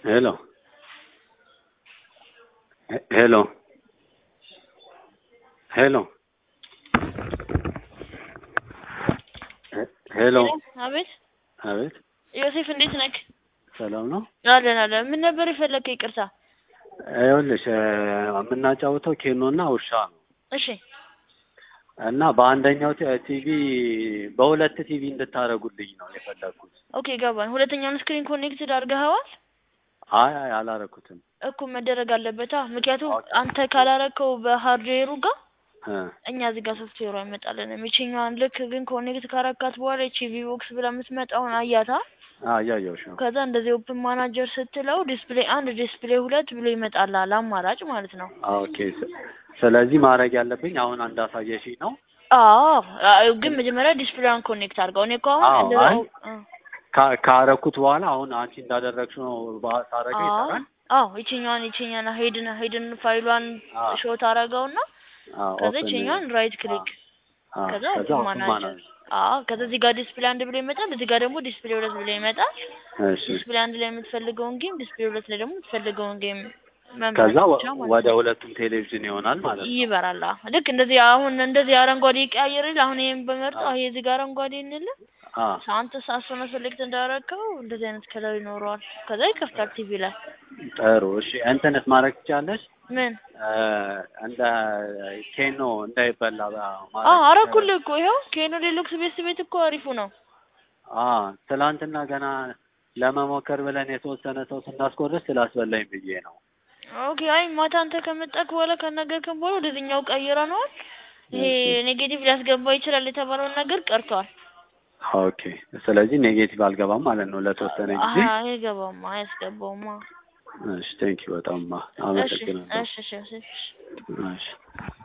ሄሎ ሄሎ ሄሎ ሄሎ አቤት አቤት ዮሴፍ እንዴት ነክ? ሰላም ነው። አለን አለን። ምን ነበር የፈለግከው? ይቅርታ። ይኸውልሽ የምናጫውተው ኬኖና ውሻ ነው እሺ እና በአንደኛው ቲ- ቲቪ በሁለት ቲቪ እንድታደርጉልኝ ነው የፈለግኩት። ኦኬ ገባን። ሁለተኛውን ስክሪን ኮኔክትድ አድርገኸዋል? አይ አይ አላረኩትም። እኮ መደረግ አለበታ። ምክንያቱም አንተ ካላረከው በሃርድዌሩ ጋር እ እኛ እዚህ ጋር ሶፍትዌሩ አይመጣልንም። ይችኛዋን ልክ ግን ኮኔክት ካረካት በኋላ ይቺ ቪቦክስ ብላ የምትመጣውን አያታ። አዎ እያየሁሽ ነው። ከዛ እንደዚህ ኦፕን ማናጀር ስትለው ዲስፕሌይ አንድ ዲስፕሌይ ሁለት ብሎ ይመጣልሃል። አማራጭ ማለት ነው። ኦኬ ስ- ስለዚህ ማድረግ ያለብኝ አሁን እንዳሳየሽኝ ነው። አዎ አዎ፣ ግን መጀመሪያ ዲስፕሌይዋን ኮኔክት አድርገው። እኔ እኮ አሁን አዎ፣ እንደዛ አይ እ ካ- ካረኩት በኋላ አሁን አንቺ እንዳደረግሽው ነው ባ- ሳረገው አዎ ይሰራል። አዎ ይችኛዋን ይችኛዋን ሄድን ሄድን ፋይሏን አዎ ሾት አረገውና አዎ ከዛ ኦፕን ይችኛዋን ራይት ክሊክ አዎ ከዛ ከዛ ኦፕን ኦፕን ማናጀር ማናጀር አዎ ከዛ እዚህ ጋር ዲስፕሌይ አንድ ብሎ ይመጣል። እዚህ ጋር ደግሞ ዲስፕሌይ ሁለት ብሎ ይመጣል። እሺ ዲስፕሌይ አንድ ላይ የምትፈልገውን ጌም ዲስፕሌይ ሁለት ላይ ደግሞ የምትፈልገውን ጌም መምረጥ ከዛ ወ- ብቻ ማለት ወደ ነው። ሁለቱም ቴሌቪዥን ይሆናል ማለት ነው። ይበራል። አዎ ልክ እንደዚህ አሁን እንደዚህ አረንጓዴ ይቀያየርል። አሁን ይሄን በመርጠው ይሄ እዚህ ጋር አረንጓዴ እንል አዎ አንተ ሳሶነ ሴሌክት እንዳደረግከው እንደዚህ አይነት ከለር ይኖረዋል። ከዛ ይከፍታል ቲቪ ላይ ጥሩ እሺ። እንትንስ ማድረግ ትችያለሽ? ምን እ እንደ ኬኖ እንዳይበላ በ- አዎ ማድረግ አረኩልህ እኮ ይኸው ኬኖ ዴሉክስ ቤት ቤት እኮ አሪፉ ነው። አዎ ትላንትና ገና ለመሞከር ብለን የተወሰነ ሰው ስናስቆርስ ስላስበላኝ ብዬ ነው። ኦኬ አይ ማታ አንተ ከመጣክ በኋላ ከነገርከን በኋላ ወደዚህኛው ቀይረነዋል። ይሄ ኔጌቲቭ ሊያስገባ ይችላል የተባለውን ነገር ቀርቷል። ኦኬ ስለዚህ ኔጌቲቭ አልገባም ማለት ነው ለተወሰነ ጊዜ። አሀ አይገባማ አያስገባውማ። እሺ ቴንኪው በጣም እሺ አመሰግናለሁ። እሺ እሺ እሺ እሺ